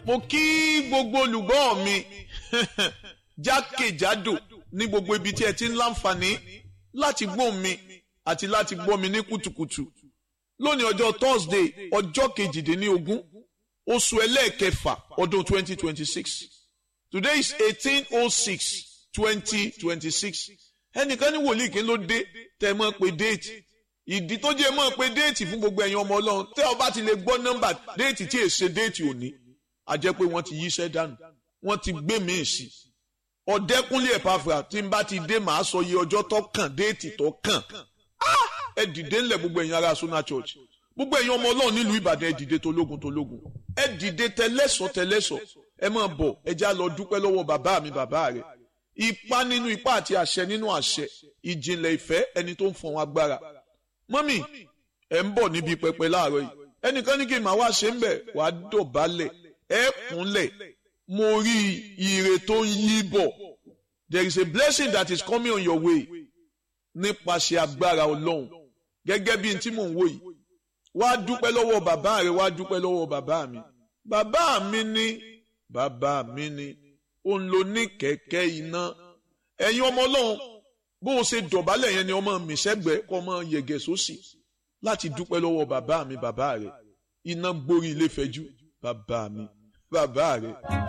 mo kí gbogbo olùgbọ́ mi jákèjádò ní gbogbo ibi tí ẹ ti ń láǹfààní láti gbọ́ mi àti láti gbọ́ mi ní kùtùkùtù lónìí ọjọ́ Thursday ọjọ́ kejìdínlógún oṣù ẹlẹ́ẹ̀kẹfà ọdún 2026 today is 1806 2026 ẹnìkan ní wòlíì kí ló dé tẹ́ mọ́ pé déètì ìdí tó jẹ́ mọ́ pé déètì fún gbogbo ẹ̀yin ọmọ ọlọ́run tẹ́ ọ bá ti lè gbọ́ nọ́mbà déètì tí èsè déètì òní a jẹ́ pé wọ́n ti yíṣẹ́ dànù wọ́n ti gbé míì sí ọ̀dẹ́kúnlé ẹ̀pàfà tí n bá ti dé màá sọ iye ọjọ́ tó kàn déètì tó kàn ẹ dìde ńlẹ̀ gbogbo ẹ̀yin ará Sona Church gbogbo ẹ̀yin ọmọ ọlọ́run nílùú Ìbàdàn ẹ dìde tológun tológun ẹ dìde tẹlẹ́sọ̀ tẹlẹ́sọ̀ ẹ máa bọ̀ ẹ já lọ dúpẹ́ lọ́wọ́ bàbá mi bàbá rẹ̀ ipá nínú ipá àti àṣẹ nínú àṣẹ ìjìnlẹ̀ ìfẹ́ ẹni tó ń fọ̀n agbára mọ́mì ẹ̀ ń bọ̀ níbi pẹpẹ láàárọ̀ yìí ẹnìkan ní kí n máa wá ṣe ń bẹ̀ wá dọ̀bálẹ̀ ẹ̀ kúnlẹ̀ mo rí ire tó ń yí bọ̀ there is a blessing that is coming on your way nípasẹ̀ agbára ọlọ́run gẹ́gẹ́ bí n tí mò ń wò yìí wá dúpẹ́ lọ́wọ́ bàbá rẹ̀ wá dúpẹ́ lọ́wọ́ bàbá mi bàbá mi ní bàbá mi ní òun ló ní kẹ̀kẹ́ iná ẹ̀yin ọmọ ọlọ́run bó o ṣe dọ̀bálẹ̀ yẹn ni ọmọ mi sẹ́gbẹ̀ẹ́ kọ́ ọmọ yẹ̀gẹ̀ sósì láti dúpẹ́ lọ́wọ́ bàbá mi bàbá rẹ̀ iná gborí ilé fẹ́jú bàbá mi bàbá rẹ̀.